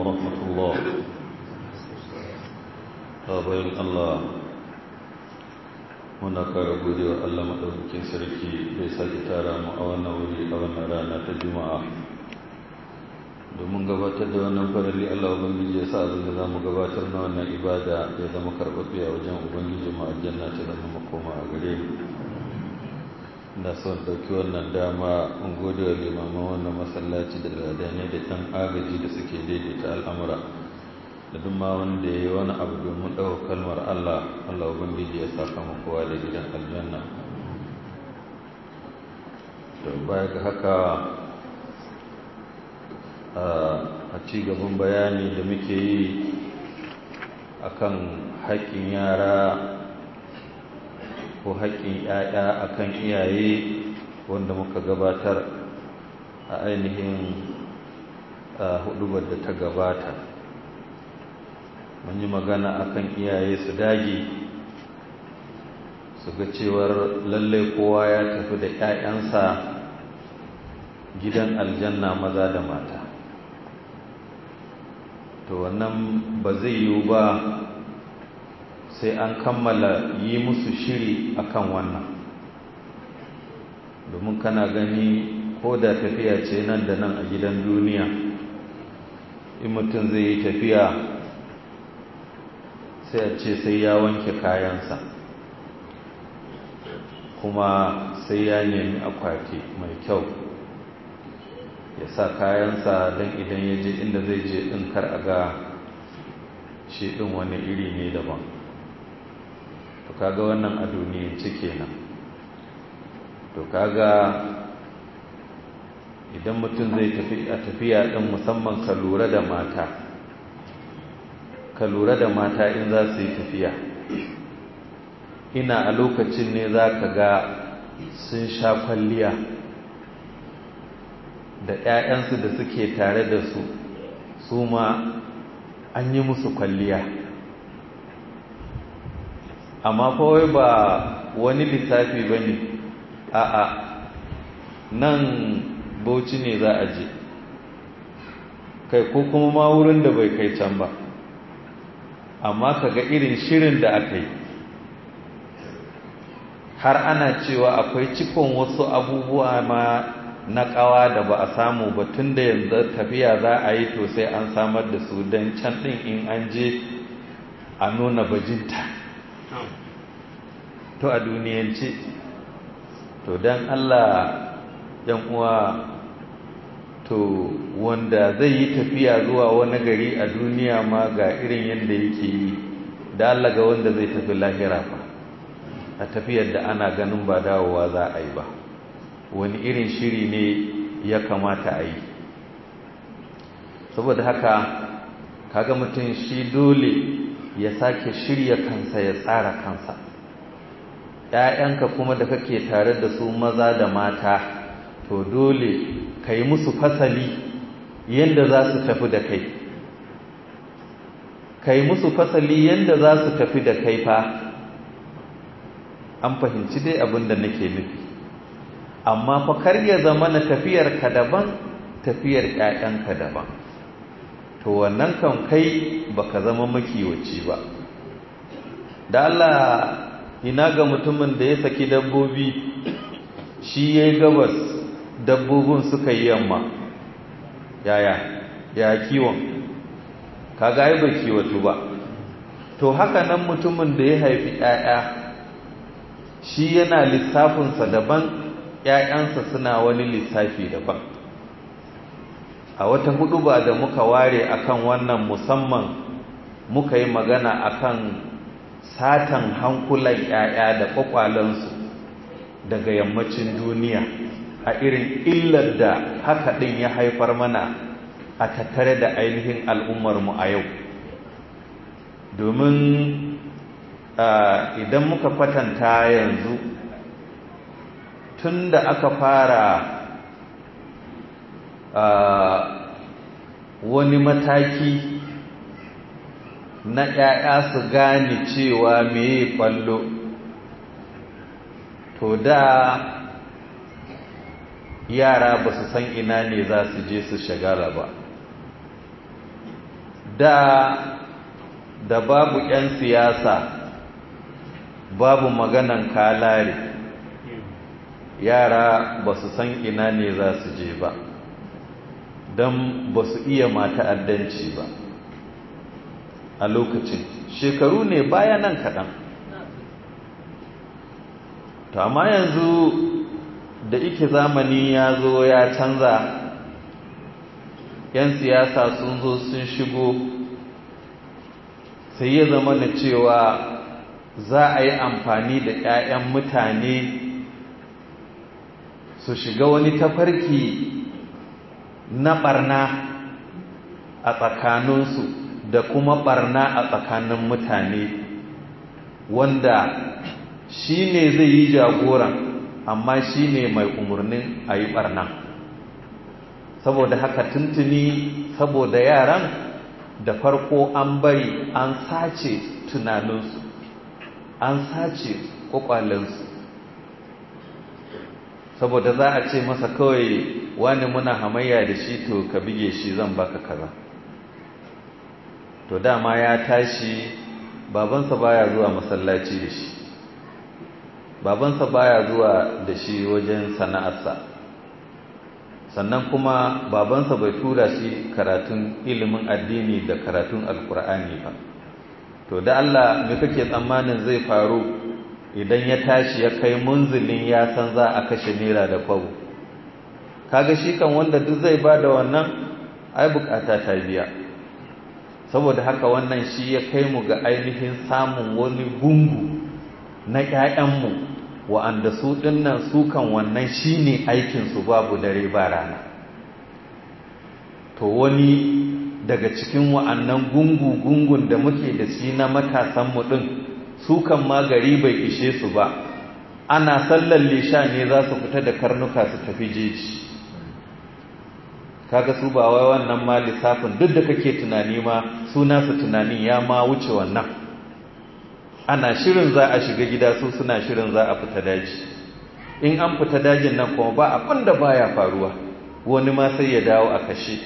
ورحمة الله bayan Allah muna kara gode wa Allah maɗaukakin sarki da ya sake tara mu a wannan wuri a wannan rana ta juma'a domin gabatar da wannan farali Allah Ubangiji ya sa abin da za mu gabatar na wannan ibada ya zama karɓaɓɓe a wajen Ubangiji ma aljanna ta zama makoma a gare mu da son ɗauki wannan dama in gode wa limaman wannan masallaci da ladane da ɗan agaji da suke daidaita al'amura da duk ma wanda ya yi wani abu domin ɗaukar kalmar Allah Allah Ubangiji ya saka mu kowa da gidan aljanna to baya ga haka a ci gaban bayani da muke yi akan haƙƙin yara ko haƙƙin ‘ya'ya akan iyaye wanda muka gabatar a ainihin hudubar da ta gabata mun yi magana akan iyaye su dage su ga cewar lallai kowa ya tafi da ‘ya'yansa gidan aljanna maza da mata to wannan ba zai yiwu ba sai an kammala yi musu shiri akan wannan domin kana gani ko da tafiya ce nan da nan a gidan duniya in mutum zai yi tafiya sai a ce sai ya wanke kayansa kuma sai ya nemi akwati mai kyau ya sa kayansa don idan ya je inda zai je ɗin kar a ga shi ɗin wani iri ne daban to kaga wannan a duniyance kenan to kaga idan mutum zai tafi a tafiya ɗin musamman ka lura da mata ka lura da mata in za su yi tafiya ina a lokacin ne za ka ga sun sha kwalliya da 'ya'yansu da suke tare da su su ma an yi musu kwalliya amma kawai ba wani lissafi ba ne a'a nan bauchi ne za a je kai ko kuma ma wurin da bai kai can ba amma ka ga irin shirin da aka yi har ana cewa akwai cikon wasu abubuwa ma na ƙawa da ba a samu ba tun da yanzu tafiya za a yi to sai an samar da su don can ɗin in an je a nuna bajinta to a duniyance to don allah yan uwa to wanda zai yi tafiya zuwa wani gari a duniya ma ga irin yadda yake yi da allah ga wanda zai tafi lahira fa a tafiyar da ana ganin ba dawowa za a yi ba wani irin shiri ne ya kamata a yi saboda haka kaga mutum shi dole ya sake shirya kansa ya tsara kansa ‘ya'yanka kuma da kake tare da su maza da mata to dole ka yi musu fasali yadda za su tafi da kai ka yi musu fasali yadda za su tafi da kai fa an fahimci dai abin da nake nufi amma fa kar ya zama na tafiyar ka daban tafiyar ƴaƴanka daban to wannan kan kai baka zama makiwaci ba da Allah ina ga mutumin da ya saki dabbobi shi yayi gabas dabbobin suka yi yamma yaya ya kiwon kaga ai ba kiwatu ba to haka nan mutumin da ya haifi ƴaƴa shi yana lissafinsa daban ‘ya'yansa suna wani lissafi daban a wata hudu ba da muka ware akan wannan musamman muka yi magana akan satan hankulan ‘ya'ya da ƙwaƙwalansu daga yammacin duniya a irin illar da haka ɗin ya haifar mana a tattare da ainihin al'ummarmu a yau domin idan muka kwatanta yanzu tun da aka fara wani mataki na ‘ya'ya su gane cewa meye kwallo to da yara ba su san ina ne za su je su shagala ba da da babu 'yan siyasa babu maganan kalare yara ba su san ina ne za su je ba don ba su iya mata addanci ba a lokacin shekaru ne baya nan kaɗan to amma yanzu da ike zamani ya zo ya canza 'yan siyasa sun zo sun shigo sai ya zama da cewa za a yi amfani da 'ya'yan mutane su shiga wani tafarki na ɓarna a tsakaninsu da kuma ɓarna a tsakanin mutane wanda shi ne zai yi jagoran amma shi ne mai umarnin a yi ɓarna saboda haka tuntuni saboda yaran da farko an bari an sace tunaninsu an sace ƙwaƙwalensu saboda za a ce masa kawai wani muna hamayya da shi to ka bige shi zan baka kaza to dama ya tashi babansa baya zuwa masallaci da shi babansa baya zuwa da shi wajen sana'arsa sannan kuma babansa bai tura shi karatun ilimin addini da karatun alkur'ani ba to da Allah me kake tsammanin zai faru idan ya tashi ya kai munzulin ya san za a kashe naira da kwabo kaga shi kan wanda duk zai bada wannan ai bukata ta biya saboda haka wannan shi ya kai mu ga ainihin samun wani gungu na ƴaƴanmu wa'anda su dinnan su kan wannan shine aikin su babu dare ba rana to wani daga cikin wa'annan gungu gungun da muke da shi na matasan mu din su kan ma gari bai ishe su ba ana sallar lisha ne za su fita da karnuka su tafi jeji kaga su ba wai wannan ma lissafin duk da kake tunani ma suna su tunanin ya ma wuce wannan ana shirin za a shiga gida su suna shirin za a fita daji in an fita dajin nan kuma ba abin da baya faruwa wani ma sai ya dawo a kashe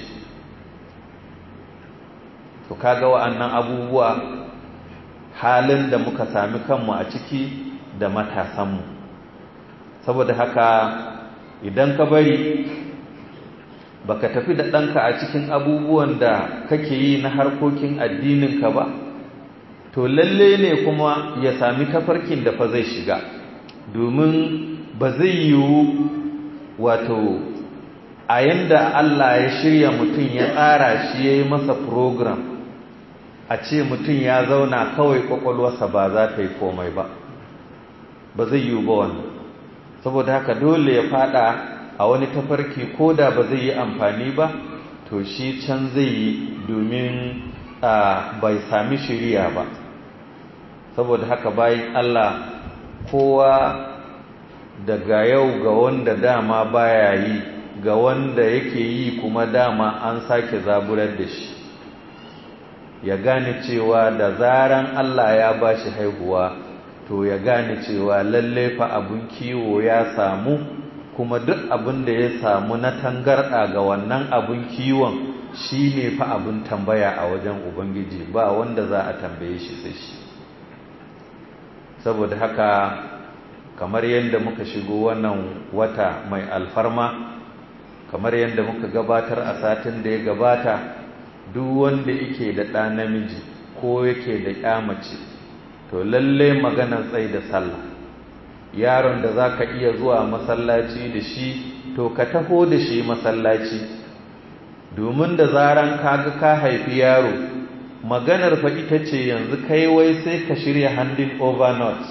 to kaga wa'annan abubuwa halin da muka sami kanmu a ciki da matasanmu saboda haka idan ka bari baka tafi da ɗanka a cikin abubuwan da kake yi na harkokin addininka ba to lalle ne kuma ya sami tafarkin da fa zai shiga domin ba zai yiwu wato a yanda Allah ya shirya mutum ya tsara shi ya yi masa program a ce mutum ya zauna kawai kwakwalwarsa ba za ta yi komai ba ba zai yiwu ba wannan saboda haka dole ya fada a wani tafarki ko da ba zai yi amfani ba to shi can zai yi domin bai sami shiriya ba saboda haka bayan Allah kowa daga yau ga wanda dama baya yi ga wanda yake yi kuma dama an sake zaburar da shi ya gane cewa da zaran Allah ya bashi haihuwa to ya gane cewa lalle fa abun kiwo ya samu kuma duk abin da ya samu na tangarɗa ga wannan abun kiwon shi ne fa abin tambaya a wajen ubangiji ba wanda za a tambaye shi sai shi saboda haka kamar yadda muka shigo wannan wata mai alfarma kamar yadda muka gabatar a satin da ya gabata duk wanda yake da ɗa namiji ko yake da ƙyamace to lalle maganar tsai da sallah yaron da za ka iya zuwa masallaci da shi to ka taho da shi masallaci domin da zaran kaga ka haifi yaro maganar fa ita ce yanzu kai wai sai ka shirya handin over notes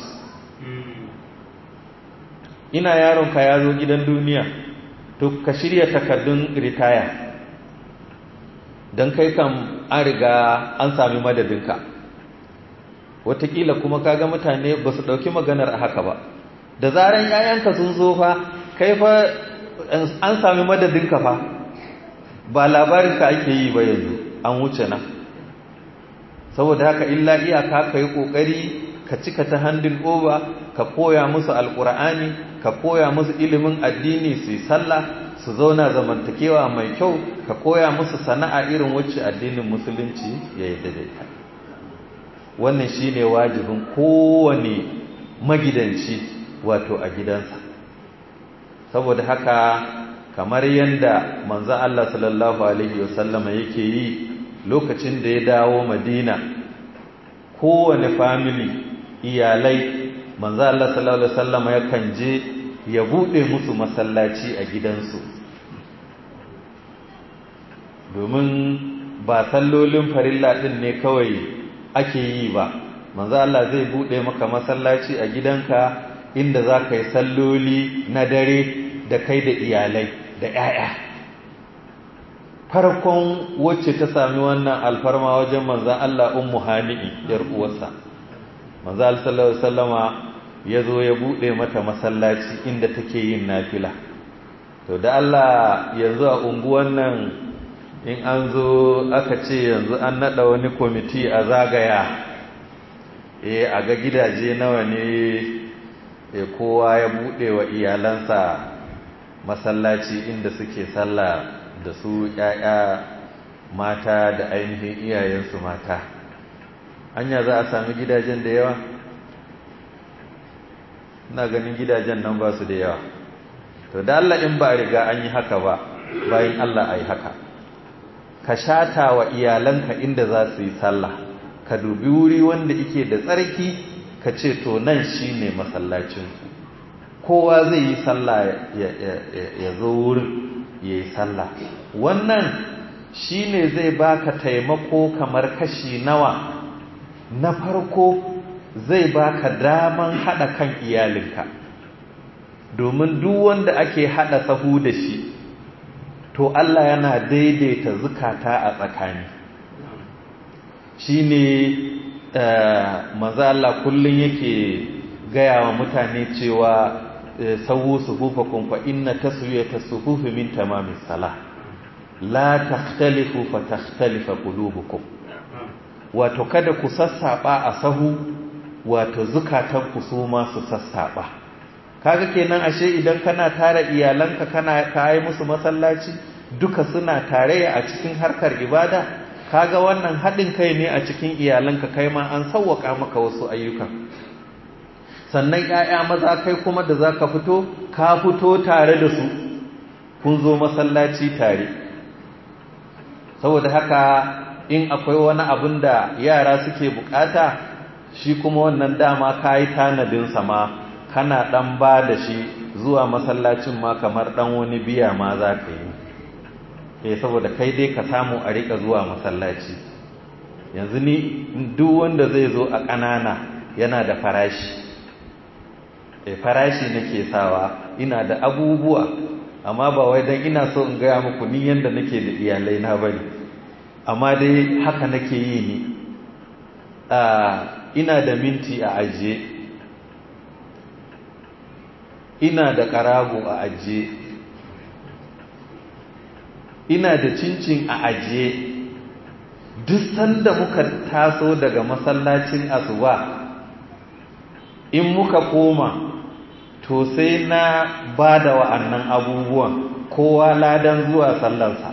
ina yaronka ya zo gidan duniya to ka shirya takardun ritaya don kai kam an riga an sami madadinka watakila kuma kaga mutane ba su ɗauki maganar haka ba da zaran yayanka sun zo fa kai fa an sami madadinka fa ba labarinka ake yi ba yanzu an wuce nan saboda haka illa iyaka ka yi ƙoƙari ka cika ta handin over ka koya musu alƙur'ani ka koya musu ilimin addini su yi sallah su zauna zamantakewa mai kyau ka koya musu sana'a irin wacce addinin musulunci ya yi daidaita wannan shi ne wajibin kowane magidanci wato a gidansa saboda haka kamar yadda manzan Allah sallallahu Alaihi wasallama yake yi lokacin da ya dawo madina kowane famili iyalai manzan Allah sallallahu Alaihi wasallama yakan je ya buɗe musu masallaci a gidansu domin ba sallolin farilla ɗin ne kawai ake yi ba manzo Allah zai buɗe maka masallaci a gidanka inda za ka yi salloli na dare da kai da iyalai da 'ya'ya farkon wacce ta sami wannan alfarma wajen manzan Allah ummu hani'i yar uwarsa manzo Allah sallallahu alaihi wasallama ya zo ya buɗe mata masallaci inda take yin nafila to da Allah yanzu a unguwan nan in an zo aka ce yanzu an naɗa wani kwamiti a zagaya e a ga gidaje nawa ne e kowa ya buɗe wa iyalansa masallaci inda suke sallah da su ‘ya'ya mata da ainihin iyayensu mata anya za a sami gidajen da yawa ina ganin gidajen nan ba su da yawa to da Allah in ba riga an yi haka ba bayan Allah a yi haka ka shata wa iyalanka inda za su yi sallah ka dubi wuri wanda ike da tsarki ka ce to nan shi ne masallacinku kowa zai yi sallah ya zo wurin ya yi sallah wannan shi ne zai baka taimako kamar kashi nawa na farko zai baka daman haɗa kan iyalinka domin duk wanda ake haɗa sahu da shi to Allah yana daidaita zukata a tsakani shi ne maza Allah kullum yake gaya wa mutane cewa sawu suhufakun fa inna taswiyata suhufi min tamamis salah la takhtalifu fa takhtalifa qulubukum wato kada ku sassaba a sahu wato zukatan ku su ma su sassaba kaga kenan ashe idan kana tare iyalanka kana kai musu masallaci duka suna tare a cikin harkar ibada kaga wannan haɗin kai ne a cikin iyalanka kai ma an sauwaka maka wasu ayyukan sannan ƴaƴa maza kai kuma da zaka fito ka fito tare da su kun zo masallaci tare saboda haka in akwai wani abin da yara suke bukata shi kuma wannan dama kayi tanadin sama kana dan ba da shi zuwa masallacin ma kamar dan wani biya ma za ka yi eh saboda kai dai ka samu a rika zuwa masallaci yanzu ni duk wanda zai zo a ƙanana yana da farashi eh farashi nake sawa ina da abubuwa amma ba wai dan ina so in gaya muku ni yanda nake da iyalai na bane amma dai haka nake yi ni ina da minti a ajiye ina da ƙarago a ajiye ina da cincin a ajiye duk sanda muka taso daga masallacin asuba in muka koma to sai na ba da wa'annan abubuwan kowa ladan zuwa sallarsa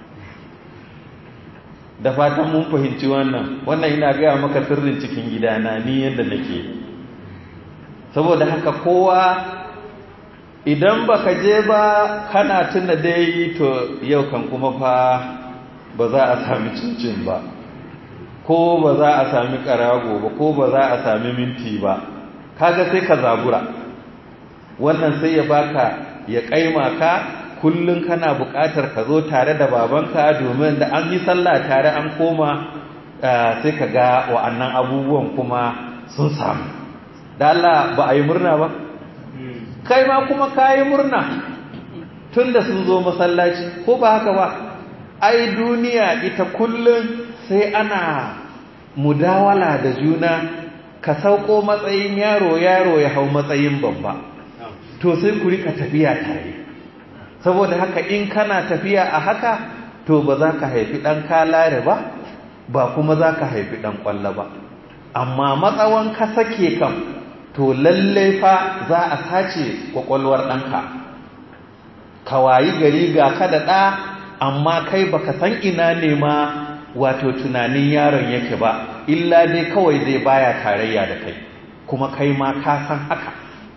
da fatan mun fahimci wannan wannan ina gaya maka sirrin cikin gidana ni yadda nake saboda haka kowa idan baka je ba kana tuna dai to yau kan kuma fa ba za a sami cincin ba ko ba za a sami karago ba ko ba za a sami minti ba kaga sai ka zabura wannan sai ya baka ya kaima ka kullum kana buƙatar ka zo tare da babanka domin da an yi sallah tare an koma sai ka ga wa'annan abubuwan kuma sun samu da Allah ba a yi murna ba kai ma kuma ka yi murna tun da sun zo masallaci ko ba haka ba ai duniya ita kullum sai ana mudawala da juna ka sauko matsayin yaro yaro ya hau matsayin babba to sai ku rika tafiya tare saboda haka in kana tafiya a haka to ba za ka haifi ɗan kalare ba ba kuma za ka haifi ɗan ƙwallo ba amma matsawan ka sake kam to lallai fa za a sace ƙwaƙwalwar ɗanka ka wayi gari ga ka da ɗa amma kai baka san ina ne ma wato tunanin yaron yake ba illa dai kawai zai baya tarayya da kai kuma kai ma ka san haka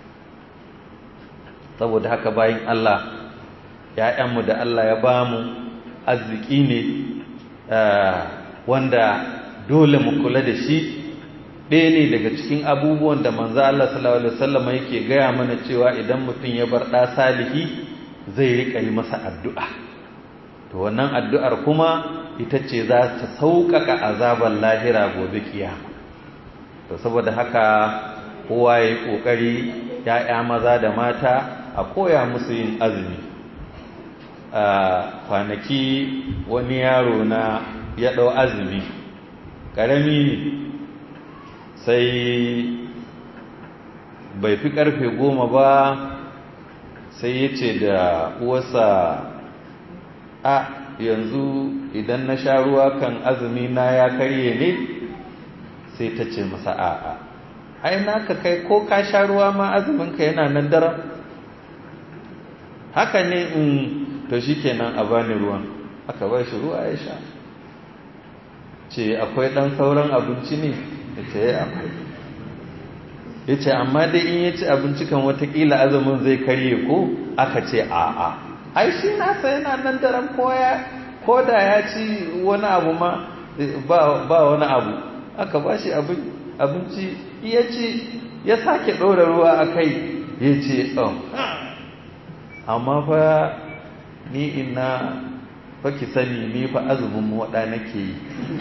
saboda haka bayan Allah ‘ya'yanmu da Allah ya ba mu arziki ne wanda dole mu kula da shi ɗaya ne daga cikin abubuwan da manzo Allah sallallahu alaihi wasallam yake gaya mana cewa idan mutum ya bar ɗa salihi zai rika yi masa addu'a to wannan addu'ar kuma ita ce za ta sauƙaƙa azabar lahira gobe kiyama to saboda haka kowa ya yi ƙoƙari ‘ya'ya maza da mata a koya musu yin azumi a kwanaki wani yaro na ya ɗau azumi ƙarami ne sai bai fi ƙarfe goma ba sai ya ce da uwarsa a yanzu idan na sha ruwa kan azumi na ya karye ne sai ta ce masa a'a ai naka kai ko ka sha ruwa ma azuminka yana nan daren haka ne in to shi kenan a bani ruwan aka ba shi ruwa ya sha ce akwai ɗan sauran abinci ne ya ce ya akwai ya ce amma dai in ya ci abinci kan watakila azumin zai karye ko aka ce a'a ai shi nasa yana nan daren koya ko da ya ci wani abu ma ba wani abu aka ba shi abinci ya ci ya sake ɗora ruwa a kai ya ce amma fa ni ina fa ki sani ni fa azumin waɗa nake yi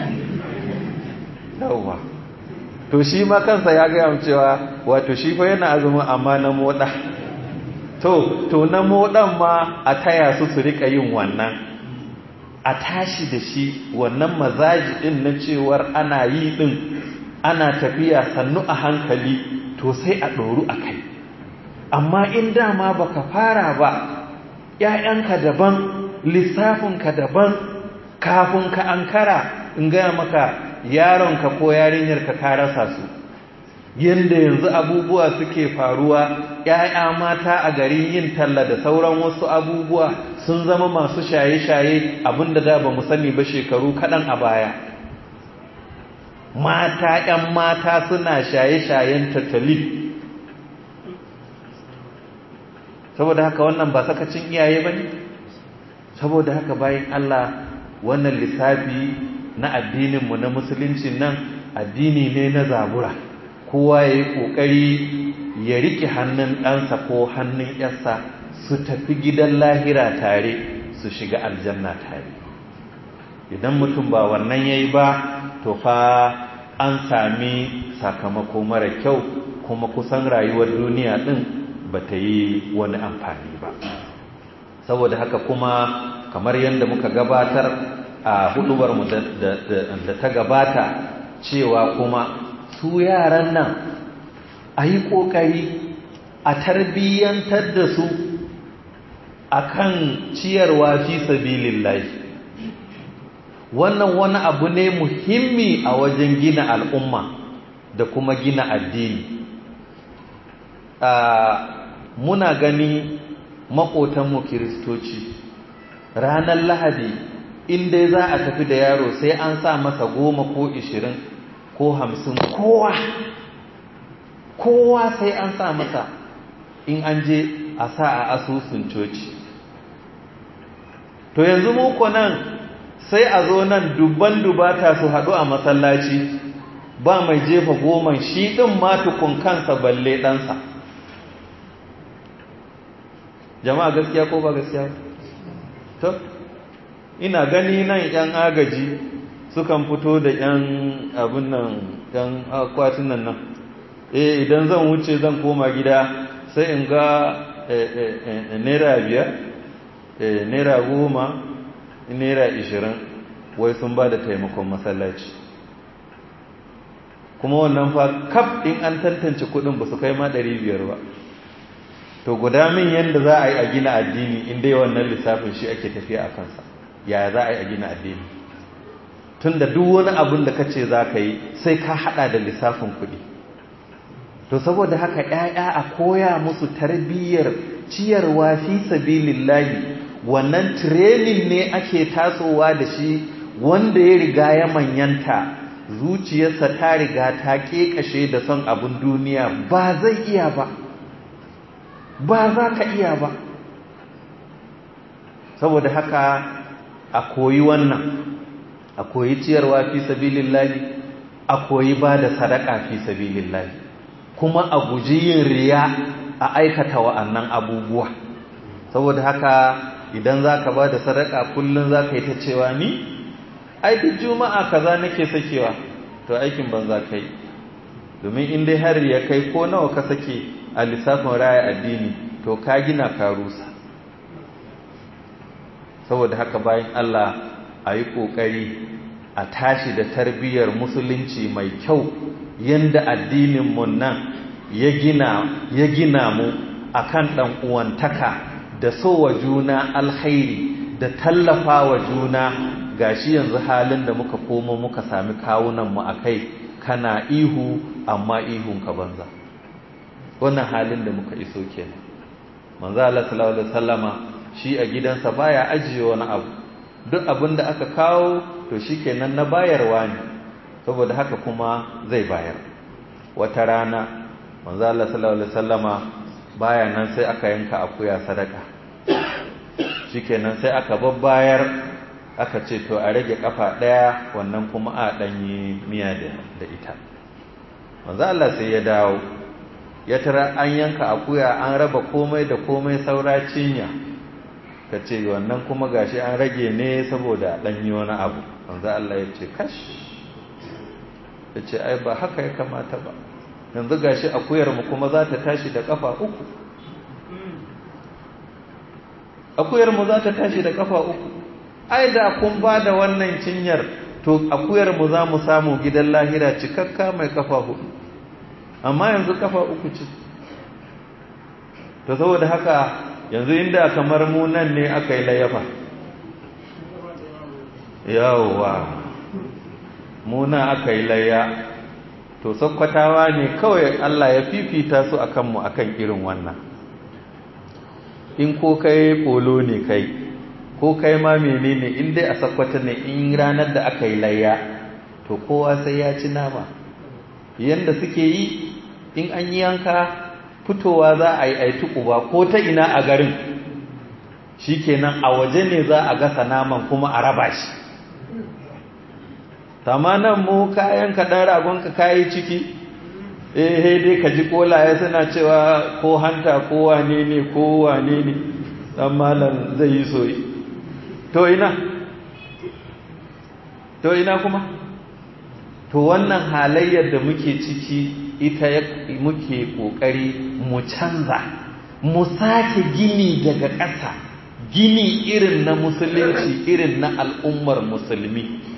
yawwa to shi ma kansa ya gaya cewa wato shi fa yana azumin amma na moɗa to to na moɗan ma a taya su su rika yin wannan a tashi da shi wannan mazaji ɗin na cewar ana yi ɗin ana tafiya sannu a hankali to sai a ɗoru a kai amma in dama baka fara ba ‘ya'yanka daban lissafinka daban kafin ka ankara in gaya maka yaronka ko yarinyarka ka rasa su yadda yanzu abubuwa suke faruwa ‘ya'ya mata a garin yin talla da sauran wasu abubuwa sun zama masu shaye-shaye abinda da ba mu sani ba shekaru kaɗan a baya mata ‘yan mata suna shaye-shayen tattali saboda haka wannan ba sakacin iyaye ba ne saboda haka bayan Allah wannan lissafi na addininmu na musulunci nan addini ne na zabura kowa ya yi ƙoƙari ya riƙe hannun ɗansa ko hannun ‘yarsa su tafi gidan lahira tare su shiga aljanna tare idan mutum ba wannan ya yi ba to fa an sami sakamako mara kyau kuma kusan rayuwar duniya ɗin ba ta yi wani amfani ba saboda haka kuma kamar yadda muka gabatar a hudubarmu da ta gabata cewa kuma su yaran nan a yi ƙoƙari a tarbiyyantar da su a kan ciyarwa fi sabilillahi wannan wani abu ne muhimmi a wajen gina al'umma da kuma gina addini muna gani maƙotanmu kiristoci ranar lahadi inda za a tafi da yaro sai an sa masa goma ko ishirin ko hamsin kowa kowa sai an sa masa in an je a sa a asusun coci to yanzu muku nan sai a zo nan dubban dubata su haɗu a masallaci ba mai jefa goma shi ɗin matukun kansa balle ɗansa jama'a gaskiya ko ba gaskiya to ina gani nan yan agaji sukan fito da yan abin nan yan akwatunan nan eh idan zan wuce zan koma gida sai in ga naira biyar naira goma naira ishirin wai sun ba da taimakon masallaci kuma wannan fa kaf in an tantance kudin ba su kai ma ɗari biyar ba to guda min yadda za a yi a gina addini inda wannan lissafin shi ake tafiya a kansa yaya za a yi a gina addini tun da duk wani abin da ka ce za ka yi sai ka hada da lissafin kuɗi to saboda haka ‘ya'ya a koya musu tarbiyyar ciyarwa fi sabilillahi wannan training ne ake tasowa da shi wanda ya riga ya manyanta zuciyarsa ta riga ta kekashe da son abin duniya ba zai iya ba ba za ka iya ba saboda haka a koyi wannan a koyi ciyarwa fi sabilillahi a koyi ba da sadaka fi sabilillahi kuma a guji yin riya a aikata wa'annan abubuwa saboda haka idan za ka ba da sadaka kullum za ka yi ta cewa ni ai duk juma'a kaza nake sakewa to aikin banza kai domin in dai har ya kai ko nawa ka sake a lissafin raya addini to ka gina ka rusa saboda haka bayan Allah a yi ƙoƙari a tashi da tarbiyyar musulunci mai kyau yadda addininmu nan ya gina mu a kan ɗan'uwantaka da sowa juna alhairi da tallafa wa juna gashi yanzu halin da muka komo muka sami kawunanmu a kai kana ihu amma ihun ka banza wannan halin da muka iso kenan manzo Allah sallallahu alaihi wasallama shi a gidansa baya ajiye wani abu duk abin da aka kawo to shikenan na bayarwa ne saboda haka kuma zai bayar wata rana manzo Allah sallallahu alaihi wasallama baya nan sai aka yanka akuya sadaka shikenan sai aka babbayar aka ce to a rage kafa daya wannan kuma a danyi miya da ita manzo Allah sai ya dawo ya tara an yanka akuya an raba komai da komai saura cinya ka ce wannan kuma gashi an rage ne saboda danyi wani abu manzo Allah ya ce kash ya ce ai ba haka ya kamata ba yanzu gashi akuyar mu kuma za ta tashi da kafa uku akuyar mu za ta tashi da kafa uku ai da kun ba da wannan cinyar to akuyar mu za mu samu gidan lahira cikakka mai kafa hudu amma yanzu kafa uku ce to saboda haka yanzu inda kamar mu nan ne aka yi layafa yawwa mu nan aka yi laya to sakkwatawa ne kawai Allah ya fifita su akan mu akan irin wannan in ko kai polo ne kai ko kai ma menene in dai a sakkwata ne in ranar da aka yi layya to kowa sai ya ci nama yanda suke yi in an yi yanka fitowa za a yi aitu uba ko ta ina a garin shikenan a waje ne za a gasa naman kuma a raba shi tamanan mu kayan kaɗan ragonka kayi ciki eh dai ka ji kolaye suna cewa ko hanta ko wane ne ko wane ne dan malam zai yi soyi to ina to ina kuma to wannan halayyar da muke ciki ita muke kokari mu canza mu sake gini daga ƙasa gini irin na musulunci irin na al'ummar musulmi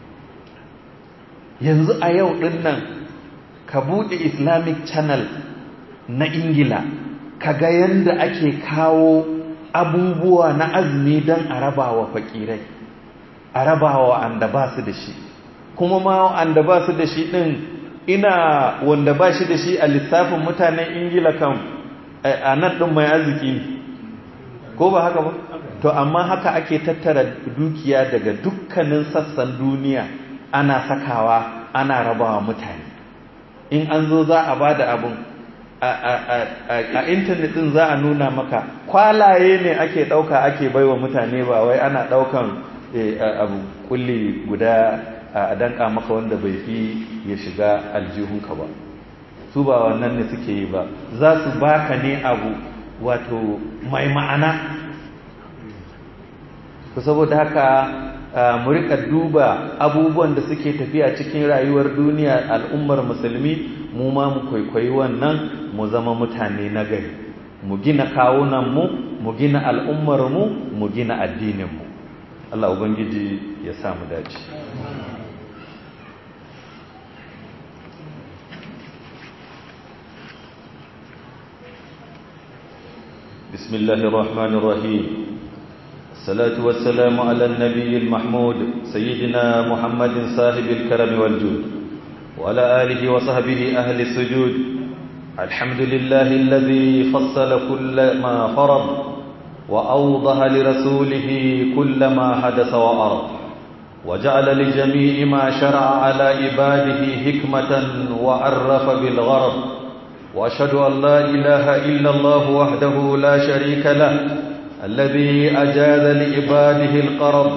yanzu a yau ɗin nan ka buɗe islamic channel na ingila ka ga yadda ake kawo abubuwa na azumi don a rabawa fakirai a rabawa wanda ba su da shi kuma ma wanda ba su da shi ɗin ina wanda ba shi da shi a lissafin mutanen ingila kan a nan ɗin mai arziki ne ko ba haka ba to amma haka ake tattara dukiya daga dukkanin sassan duniya ana sakawa ana rabawa mutane in an zo za a ba da abin a intanet din za a nuna maka kwalaye ne ake ɗauka ake baiwa mutane ba wai ana ɗaukan abu kulli guda a danka maka wanda bai fi ya shiga aljihunka ba su ba wannan ne suke yi ba za su baka ne abu wato mai ma'ana ku saboda haka mu rika duba abubuwan da suke tafiya cikin rayuwar duniya al'ummar musulmi mu ma mu kwaikwayi wannan mu zama mutane na gari mu gina kawunanmu mu gina al'ummarmu mu gina addininmu Allah ubangiji ya samu dace بسم الله الرحمن الرحيم الصلاة والسلام على النبي المحمود سيدنا محمد صاحب الكرم والجود وعلى آله وصحبه أهل السجود الحمد لله الذي فصل كل ما فرض وأوضح لرسوله كل ما حدث وأرض وجعل لجميع ما شرع على عباده حكمة وعرف بالغرض وأشهد أن لا إله إلا الله وحده لا شريك له الذي أجاز لعباده القرض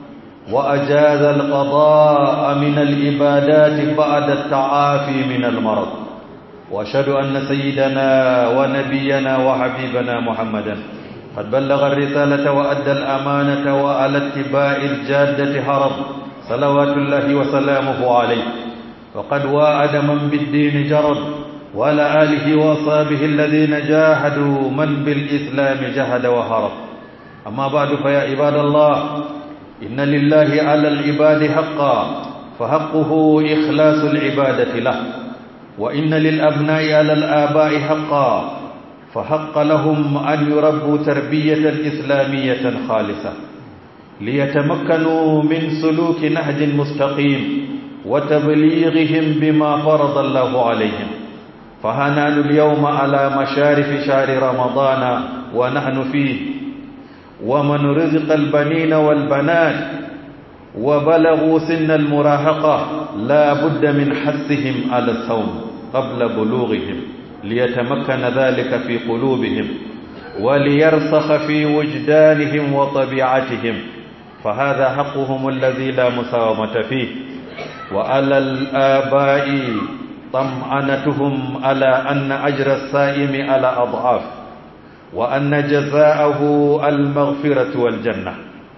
وأجاز القضاء من العبادات بعد التعافي من المرض وأشهد أن سيدنا ونبينا وحبيبنا محمدا قد بلغ الرسالة وأدى الأمانة وعلى اتباع الجادة هرب صلوات الله وسلامه عليه وقد واعد من بالدين جرد وعلى آله وأصحابه الذين جاهدوا من بالإسلام جهد وهرب أما بعد فيا عباد الله إن لله على العباد حقا فحقه إخلاص العبادة له وإن للأبناء على الآباء حقا فحق لهم أن يربوا تربية إسلامية خالصة ليتمكنوا من سلوك نهج مستقيم وتبليغهم بما فرض الله عليهم فهنان اليوم على مشارف شهر رمضان ونحن فيه ومن رزق البنين والبنات وبلغوا سن المراهقة لا بد من حثهم على الصوم قبل بلوغهم ليتمكن ذلك في قلوبهم وليرسخ في وجدانهم وطبيعتهم فهذا حقهم الذي لا مساومة فيه وعلى الآباء طمأنتهم على أن أجر الصائم على أضعاف وأن جزاءه المغفرة والجنة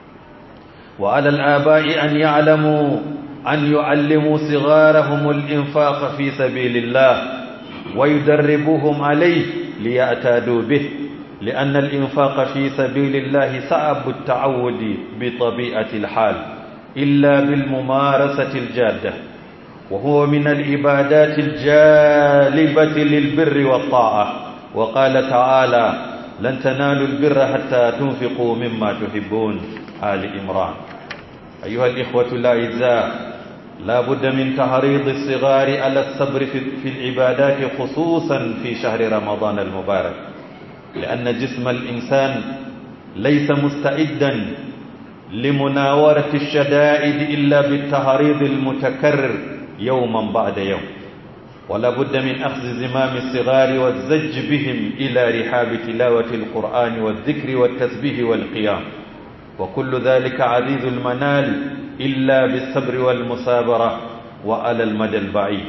وعلى الآباء أن يعلموا أن يعلموا صغارهم الإنفاق في سبيل الله ويدربوهم عليه ليعتادوا به لأن الإنفاق في سبيل الله صعب التعود بطبيعة الحال إلا بالممارسة الجادة وهو من العبادات الجالبة للبر والطاعة وقال تعالى لن تنالوا البر حتى تنفقوا مما تحبون آل إمران أيها الإخوة الأعزاء لا بد من تحريض الصغار على الصبر في العبادات خصوصا في شهر رمضان المبارك لأن جسم الإنسان ليس مستعدا لمناورة الشدائد إلا بالتحريض المتكرر يوما بعد يوم ولا بد من أخذ زمام الصغار والزج بهم إلى رحاب تلاوة القرآن والذكر والتسبيح والقيام وكل ذلك عزيز المنال إلا بالصبر والمصابرة وعلى المدى البعيد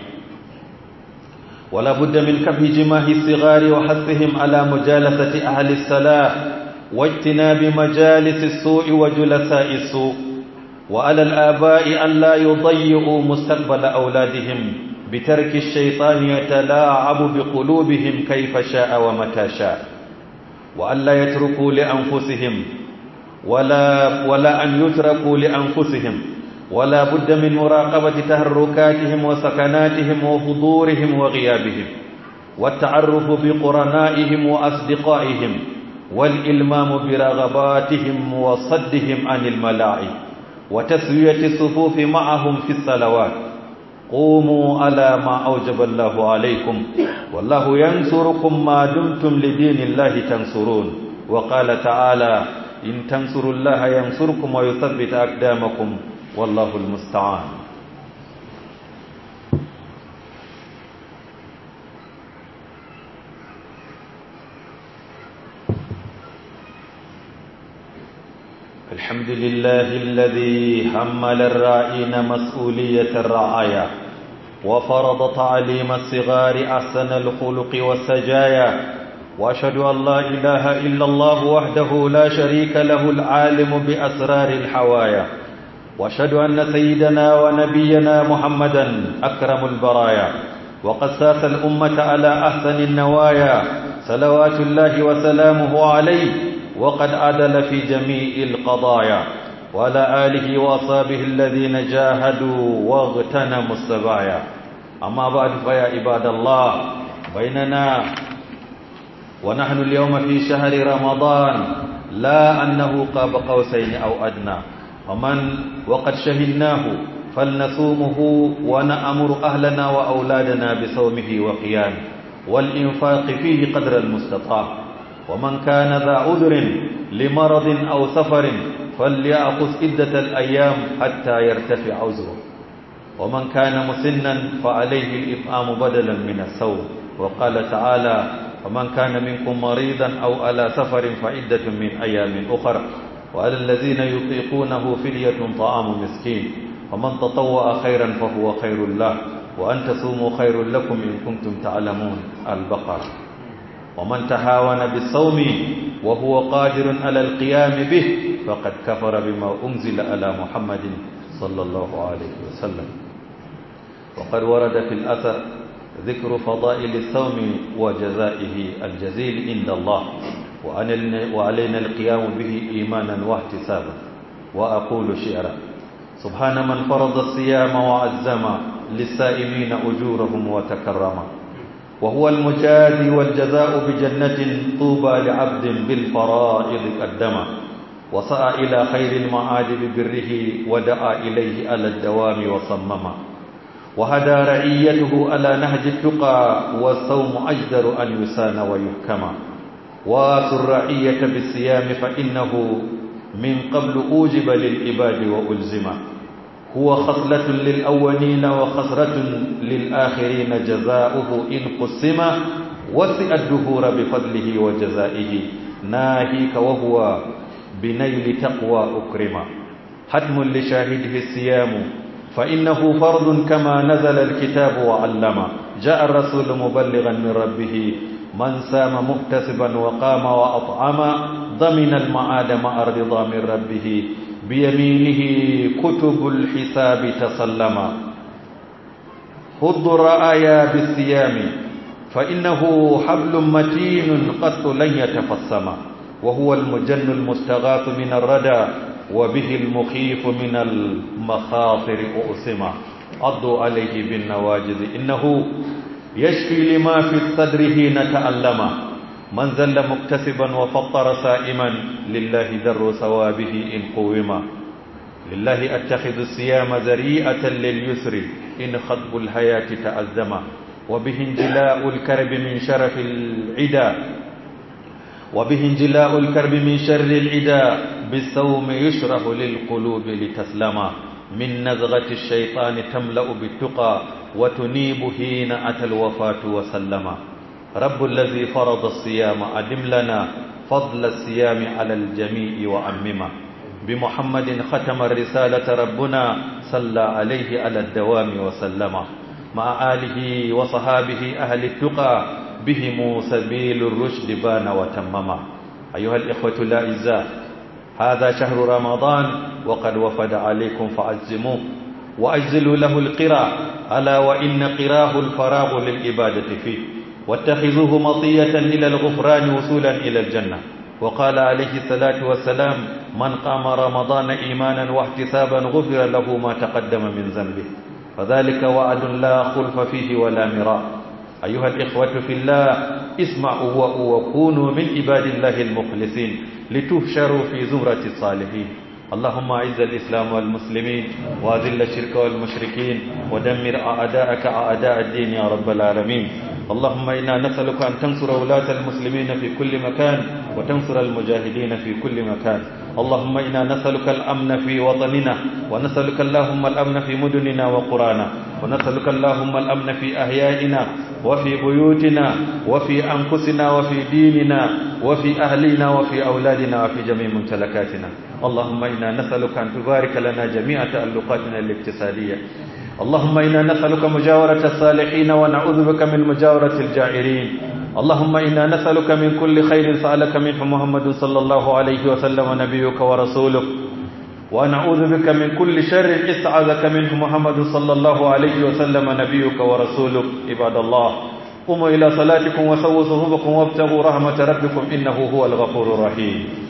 ولا بد من كف جماه الصغار وحثهم على مجالسة أهل الصلاة واجتناب مجالس السوء وجلساء السوء وعلى الآباء أن لا يضيعوا مستقبل أولادهم بترك الشيطان يتلاعب بقلوبهم كيف شاء ومتى شاء وأن لا يتركوا لأنفسهم ولا, ولا أن يتركوا لأنفسهم ولا بد من مراقبة تهركاتهم وسكناتهم وحضورهم وغيابهم والتعرف بقرنائهم وأصدقائهم والإلمام برغباتهم وصدهم عن الملاعب وتسوية الصفوف معهم في الصلوات قوموا على ما أوجب الله عليكم والله ينصركم ما دمتم لدين الله تنصرون وقال تعالى إن تنصروا الله ينصركم ويثبت أقدامكم والله المستعان الحمد لله الذي حمل الرائين مسؤولية الرعاية وفرض تعليم الصغار أحسن الخلق والسجايا وأشهد أن لا إله إلا الله وحده لا شريك له العالم بأسرار الحوايا وأشهد أن سيدنا ونبينا محمدا أكرم البرايا وقد ساس الأمة على أحسن النوايا صلوات الله وسلامه عليه وقد عدل في جميع القضايا وعلى آله وأصحابه الذين جاهدوا واغتنموا السبايا أما بعد فيا عباد الله بيننا ونحن اليوم في شهر رمضان لا أنه قاب قوسين أو أدنى ومن وقد شهدناه فلنصومه ونأمر أهلنا وأولادنا بصومه وقيامه والإنفاق فيه قدر المستطاع ومن كان ذا عذر لمرض أو سفر فليأخذ عدة الأيام حتى يرتفع عذره ومن كان مسنا فعليه الإطعام بدلا من الصوم وقال تعالى ومن كان منكم مريضا أو على سفر فعدة من أيام أخر وعلى الذين يطيقونه فدية طعام مسكين ومن تطوع خيرا فهو خير له وأن تصوموا خير لكم إن كنتم تعلمون البقرة ومن تهاون بالصوم وهو قادر على القيام به فقد كفر بما أنزل على محمد صلى الله عليه وسلم وقد ورد في الأثر ذكر فضائل الصوم وجزائه الجزيل عند الله وعلينا القيام به إيمانا واحتسابا وأقول شعرا سبحان من فرض الصيام وعزم للسائمين أجورهم وتكرما وهو المجازي والجزاء بجنة طوبى لعبد بالفرائض قدما وسعى إلى خير المعاد ببره ودعا إليه على الدوام وصمما وهدى رعيته على نهج التقى والصوم أجدر أن يسان ويحكما وآتوا الرعية بالصيام فإنه من قبل أوجب للعباد وألزما هو خصلة للأولين وخسرة للآخرين جزاؤه إن قسم وسع الدهور بفضله وجزائه ناهيك وهو بنيل تقوى أكرما حتم لشاهده الصيام فإنه فرض كما نزل الكتاب وعلم جاء الرسول مبلغا من ربه من سام محتسبا وقام وأطعم ضمن المعاد مع الرضا من ربه بيمينه كتب الحساب تسلما خذ الرآيا بالصيام فإنه حبل متين قط لن يتفصم وهو المجن المستغاث من الردى وبه المخيف من المخاطر أؤسما عضوا عليه بالنواجذ إنه يشفي لما في الصدر حين تألم من زل مكتسبا وفطر سائما لله در ثوابه إن قوما لله أتخذ الصيام ذريئة لليسر إن خطب الحياة تأزما وبه انجلاء الكرب من شرف العدا وبه انجلاء الكرب من شر العدا بالصوم يشرح للقلوب لتسلما من نزغة الشيطان تملأ بالتقى وتنيب حين أتى الوفاة وسلما رب الذي فرض الصيام أدم لنا فضل الصيام على الجميع وعمما بمحمد ختم الرسالة ربنا صلى عليه على الدوام وسلم مع آله وصحابه أهل التقى بهم سبيل الرشد بان وتمما أيها الإخوة الأعزاء هذا شهر رمضان وقد وفد عليكم فعزموه وأجزلوا له القرى ألا وإن قراه الفراغ للإبادة فيه واتخذوه مطية إلى الغفران وصولا إلى الجنة وقال عليه الصلاة والسلام من قام رمضان إيمانا واحتسابا غفر له ما تقدم من ذنبه فذلك وعد لا خلف فيه ولا مراء أيها الإخوة في الله اسمعوا وكونوا من عباد الله المخلصين لتهشروا في زمرة الصالحين اللهم أعز الإسلام والمسلمين وأذل الشرك والمشركين ودمر أعداءك أعداء الدين يا رب العالمين اللهم إنا نسألك أن تنصر ولاة المسلمين في كل مكان وتنصر المجاهدين في كل مكان اللهم إنا نسألك الأمن في وطننا ونسألك اللهم الأمن في مدننا وقرانا ونسألك اللهم الأمن في أحيائنا وفي بيوتنا وفي أنفسنا وفي ديننا وفي أهلنا وفي أولادنا وفي جميع ممتلكاتنا اللهم إنا نسألك أن تبارك لنا جميع تألقاتنا الاقتصادية اللهم إنا نسألك مجاورة الصالحين ونعوذ بك من مجاورة الجائرين اللهم إنا نسألك من كل خير سألك منه محمد صلى الله عليه وسلم نبيك ورسولك ونعوذ بك من كل شر استعاذك منه محمد صلى الله عليه وسلم نبيك ورسولك عباد الله قوموا إلى صلاتكم وسووا صفوفكم وابتغوا رحمة ربكم إنه هو الغفور الرحيم